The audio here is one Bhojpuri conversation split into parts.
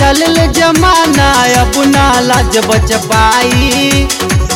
चलल जमाना अब ना लाज बच पाई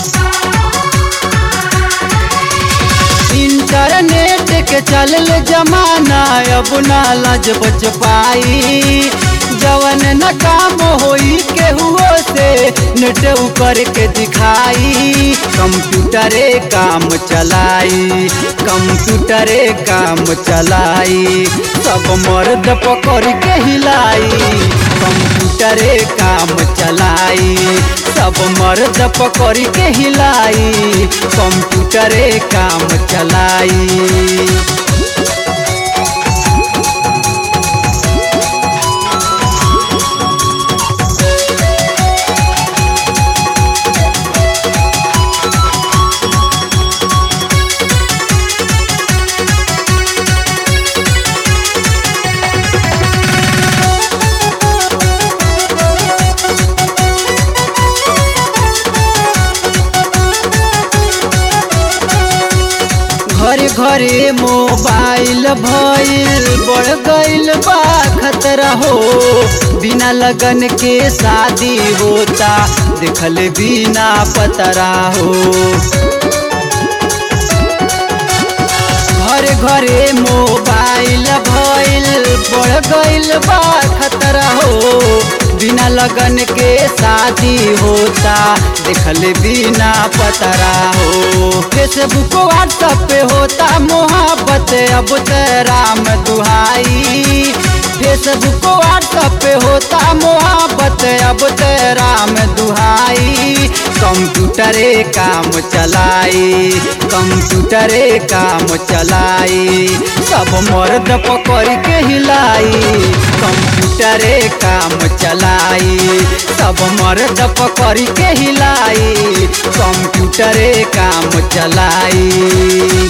इंटरनेट के चलल जमाना अब ना लाज बच पाई जवन न काम होई केहुओ से नेट ऊपर के दिखाई कंप्यूटरे काम चलाई कंप्यूटरे काम चलाई सब मर्द पकड़ के हिलाई कंप्यूटरे काम चलाई सब मर्द पकड़ के हिलाई कंप्यूटरे काम चलाई घरे घरे मोबाइल भइल बढ़ गइल बा खतरा हो बिना लगन के शादी होता देखल बिना पतरा हो घरे घरे मोबाइल भइल बढ़ गइल बा खतरा हो बिना लगन के शादी होता देखल बिना पतरा हो फेसबुक व्हाट्सएप पे होता मोहब्बत अब ते राम दुहाई फेसबुक व्हाट्सएप पे होता मोहब्बत अब ते राम दुहाई कंप्यूटरे काम चलाई कंप्यूटरे काम चलाई सब मर्द पकड़ के हिलाई कंप्यूटरे काम चलाई सब मर्द पकड़ के हिलाई कंप्यूटरे काम चलाई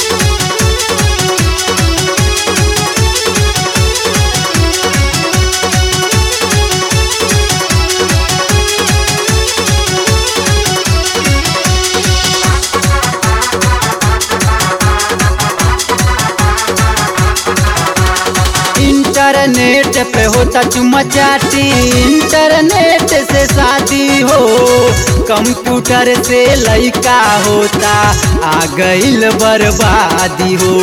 इंटरनेट पे होता चुमा चाटी इंटरनेट से शादी हो कंप्यूटर से लइका होता आ गइल बर्बादी हो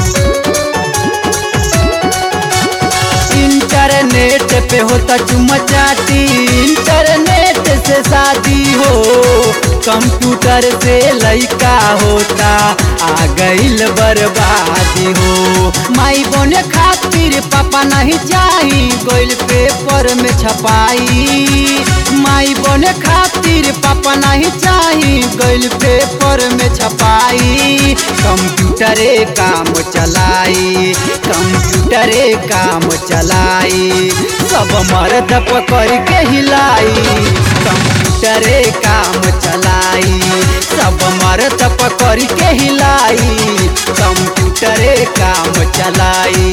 इंटरनेट पे होता चुमा चाटी इंटरनेट से शादी हो कंप्यूटर से लइका होता आ गइल बर्बादी हो माई बने खातिर पापा नहीं चाही गोइल पेपर में छपाई माई बने खातिर पापा नहीं चाही गोइल पेपर में छपाई कंप्यूटरे काम चलाई कंप्यूटरे काम चलाई सब मर्द पकड़ के हिलाई कंप्यूटरे काम चलाई सब मर्द पकड़ के हिलाई कंप्यूटरे काम चलाई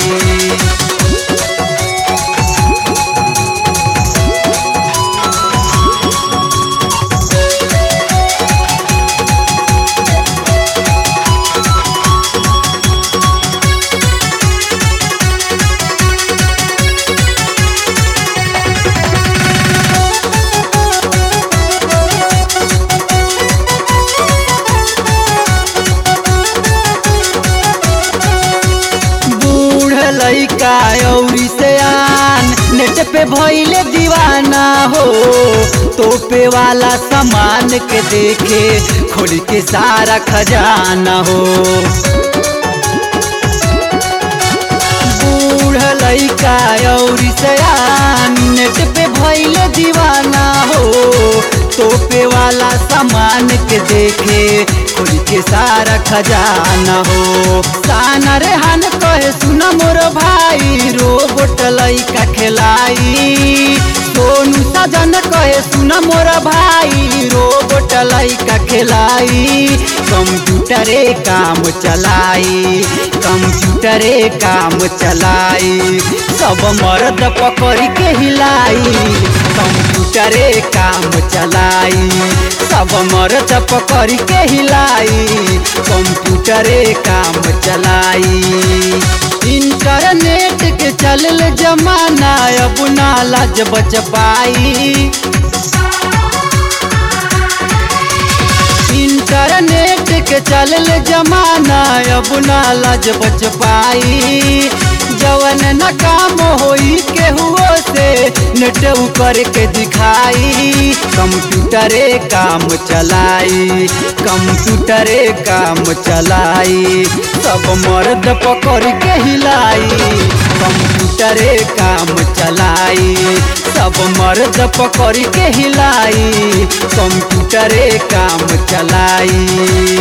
बूढ़ लइका औरी से आन नेट पे भइले दीवाना हो तोपे वाला सामान के देखे खोल के सारा खजाना हो बूढ़ लइका औरी से आन नेट पे भइले दीवाना हो तोपे वाला सामान के देखे खोल के सारा खजाना हो साना रेहान कहे सुना मोर भाई रोबोट लइका खेलाई सोनू सजन कहे सुना मोर भाई रोबोट लइका खेलाई कंप्यूटरे काम चलाई कंप्यूटरे काम चलाई सब मर्द पकड़ के हिलाई कंप्यूटरे काम चलाई सब मर्द पकड़ के हिलाई कंप्यूटरे काम चलाई इंटरनेट के चल चलल जमाना अब ना लाज बच पाई इंटरनेट के चलल जमाना अब ना लाज बच पाई जवन न काम होई केहुओ से नेट करके दिखाई कंप्यूटरे काम चलाई कंप्यूटरे काम चलाई सब मर्द पकड़ के हिलाई कंप्यूटरे काम चलाई सब मर्द पकड़ के हिलाई कंप्यूटरे काम चलाई